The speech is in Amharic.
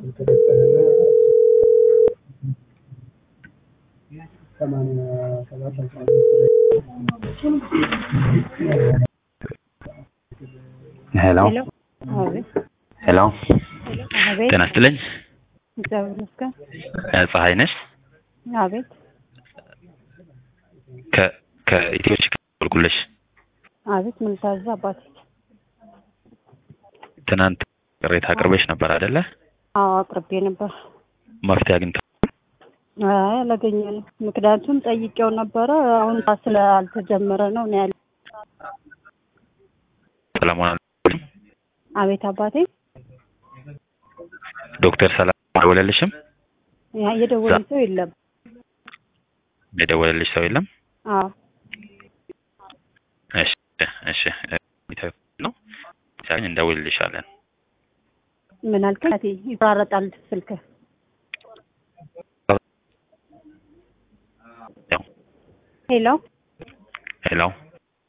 ሄሎ ሄሎ አቤት ሄሎ አቤት ጤና ይስጥልኝ እግዚአብሔር ይመስገን እ ፀሐይ ነሽ አቤት ከ ከኢትዮ ችግር ደወልኩልሽ አቤት ምን ልታዘዝ አባቴ ትናንት ቅሬታ አቅርበሽ ነበር አይደለ አዎ አቅርቤ ነበር መፍትሄ አግኝተ አይ አላገኘንም ምክንያቱም ጠይቄው ነበረ አሁን ስላልተጀመረ ነው ነው ያለ ሰላሙን አቤት አባቴ ዶክተር ሰላም አልደወለልሽም ያ የደወለ ሰው የለም የደወለልሽ ሰው የለም አዎ እሺ እሺ እ ነው ሲያገኝ እንደውልልሻለን ምን አልከኝ አባቴ ይቆራረጣል ስልክ ያው ሄሎ ሄሎ